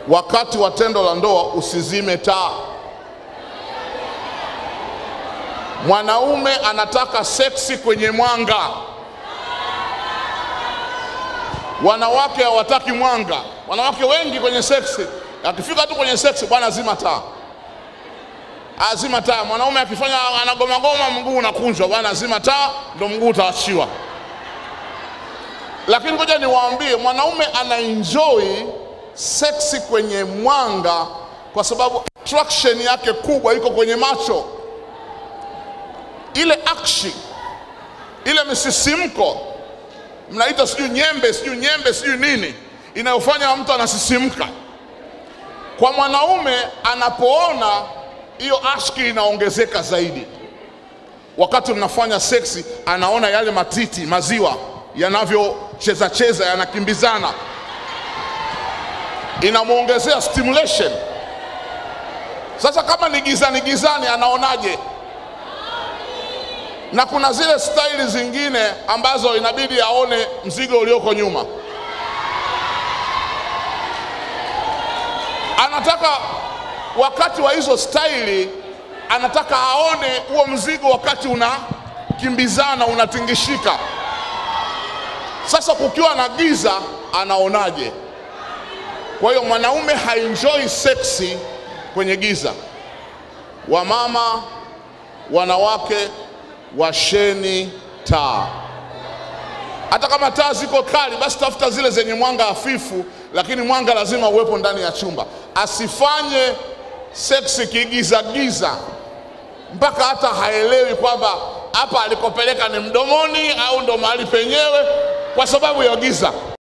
wakati wa tendo la ndoa usizime taa. Mwanaume anataka seksi kwenye mwanga, wanawake hawataki mwanga. Wanawake wengi kwenye seksi, akifika tu kwenye seksi, bwana zima taa, azima taa. Mwanaume akifanya anagomagoma, mguu unakunjwa, bwana zima taa, ndo mguu utaachiwa. Lakini ngoja niwaambie, mwanaume ana enjoy seksi kwenye mwanga kwa sababu attraction yake kubwa iko kwenye macho, ile action, ile misisimko, mnaita sijui nyembe, sijui nyembe, sijui nini, inayofanya mtu anasisimka. Kwa mwanaume anapoona hiyo ashki inaongezeka zaidi, wakati mnafanya seksi, anaona yale matiti, maziwa yanavyocheza cheza, yanakimbizana inamwongezea stimulation. Sasa kama ni gizani gizani, anaonaje? Na kuna zile staili zingine ambazo inabidi aone mzigo ulioko nyuma. Anataka wakati wa hizo staili, anataka aone huo mzigo wakati unakimbizana, unatingishika. Sasa kukiwa na giza, anaonaje? Kwa hiyo mwanaume haenjoy seksi kwenye giza. Wamama, wanawake, washeni taa. Hata kama taa ziko kali, basi tafuta zile zenye mwanga hafifu, lakini mwanga lazima uwepo ndani ya chumba. Asifanye seksi kigiza giza mpaka hata haelewi kwamba hapa alikopeleka ni mdomoni au ndo mahali penyewe, kwa sababu ya giza.